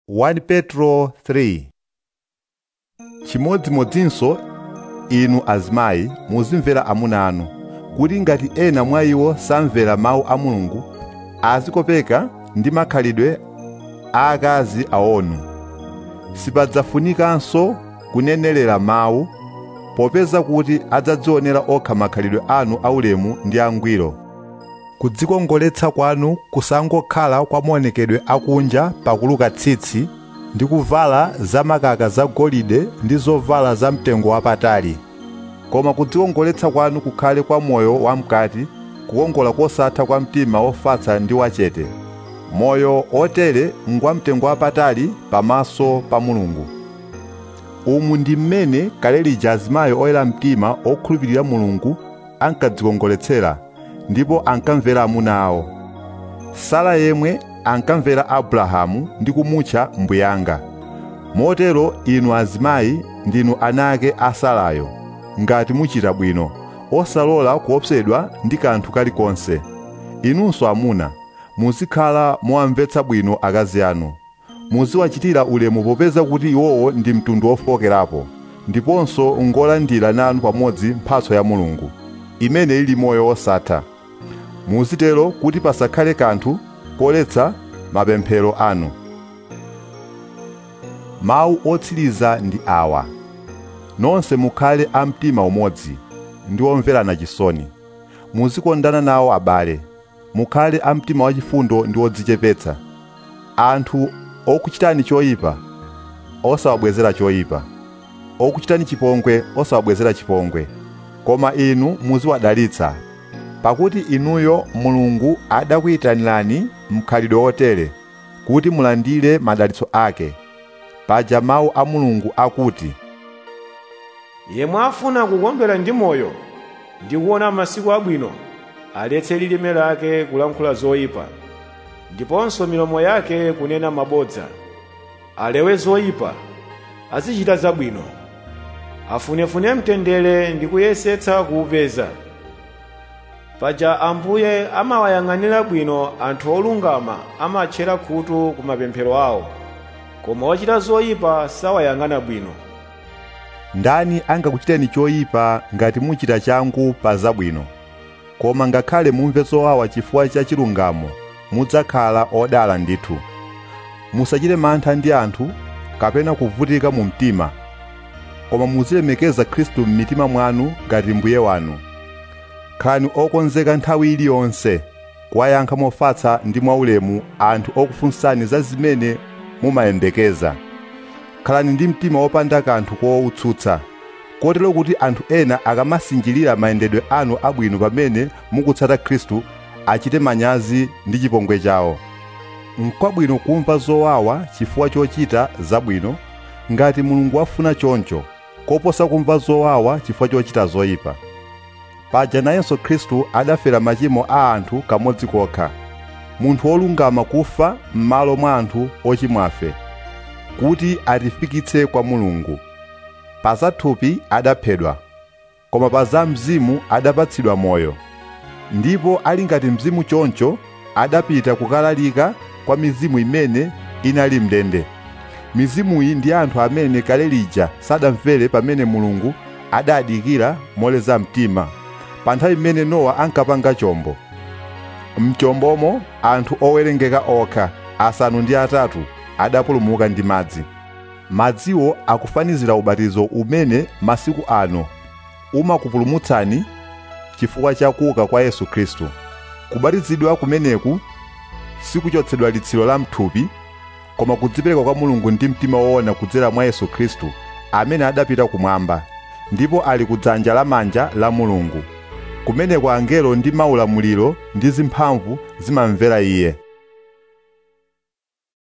1 petro 3 chimodzimodzinso inu azimayi muzimvera amuna anu kuti ngati ena mwa iwo samvera mawu a mulungu azikopeka ndi makhalidwe a akazi awonu sipadzafunikanso kunenerera mawu popeza kuti adzadzionera okha makhalidwe anu aulemu ndi angwiro kudzikongoletsa kwanu kusangokhala kwa maonekedwe akunja pakuluka tsitsi ndi kuvala zamakaka zagolide ndi zovala zamtengo wapatali koma kudzikongoletsa kwanu kukhale kwa moyo wamkati kukongola kosatha kwa mtima wofatsa ndi wachete moyo otere ngwamtengo wapatali pamaso pa mulungu umu ndi mmene kale lija azimayi oyera mtima okhulupirira mulungu ankadzikongoletsera ndipo ankamvera amuna awo sara yemwe ankamvera abrahamu ndi kumutcha mbuyanga motero inu azimayi ndinu ana ake a sarayo ngati muchita bwino osalola kuopsedwa ndi kanthu kalikonse inunso amuna muzikhala mowamvetsa bwino akazi anu muziwachitira ulemu popeza kuti iwowo ndi mtundu wofokerapo ndiponso ngolandira nanu pamodzi mphatso ya mulungu imene ili moyo wosatha muzitero kuti pasakhale kanthu koletsa mapemphero anu mawu otsiriza ndi awa nonse mukhale a mtima umodzi ndi omverana chisoni muzikondana nawo abale mukhale a mtima wachifundo ndi odzichepetsa anthu okuchitani choyipa osawabwezera choyipa okuchitani chipongwe osawabwezera chipongwe koma inu muziwadalitsa pakuti inuyo mulungu adakuyitanirani mkhalidwe wotere kuti mulandire madalitso ake paja mawu a mulungu akuti yemwe afuna kukondwera ndi moyo ndi kuona masiku abwino aletse lilime lake kulankhula zoyipa ndiponso milomo yake kunena mabodza alewe zoyipa azichita zabwino afunefune mtendere ndi kuyesetsa kuupeza paja ambuye amawayang'anira bwino anthu olungama amatchera khutu ku mapemphero awo koma ochita zoyipa sawayang'ana bwino ndani angakuchiteni choyipa ngati muchita changu pa zabwino koma ngakhale mumve zowawa chifukwa cha chilungamo mudzakhala odala ndithu musachite mantha ndi anthu kapena kuvutika mu mtima koma muzilemekeza khristu m'mitima mwanu ngati mbuye wanu khalani okonzeka nthawi iliyonse kuwayankha mofatsa ndi mwaulemu anthu okufunsani za zimene mumayembekeza khalani ndi mtima wopanda kanthu kowutsutsa kotero kuti anthu ena akamasinjirira mayendedwe anu abwino pamene mukutsata khristu achite manyazi ndi chipongwe chawo n'kwabwino kumva zowawa chifukwa chochita zabwino ngati mulungu wafuna choncho koposa kumva zowawa chifukwa chochita zoyipa paja nayenso khristu adafera machimo a anthu kamodzi kokha munthu wolungama kufa m'malo mwa anthu ochimwafe kuti atifikitse kwa mulungu pa zathupi adaphedwa koma pa za mzimu adapatsidwa moyo ndipo ali ngati mzimu choncho adapita kukalalika kwa mizimu imene inali mndende mizimuyi ndi anthu amene kale lija sadamvere pamene mulungu adadikira moleza mtima pa nthawi imene nowa ankapanga chombo mchombomo anthu owerengeka okha asanu ndi atatu adapulumuka ndi madzi madziwo akufanizira ubatizo umene masiku ano umakupulumutsani chifukwa cha kuuka kwa yesu khristu kubatizidwa kumeneku sikuchotsedwa litsiro la mthupi koma kudzipereka kwa mulungu ndi mtima woona kudzera mwa yesu khristu amene adapita kumwamba ndipo ali kudzanja lamanja la mulungu kumeneko angelo ndi maulamuliro ndi zimphamvu zimamvera iye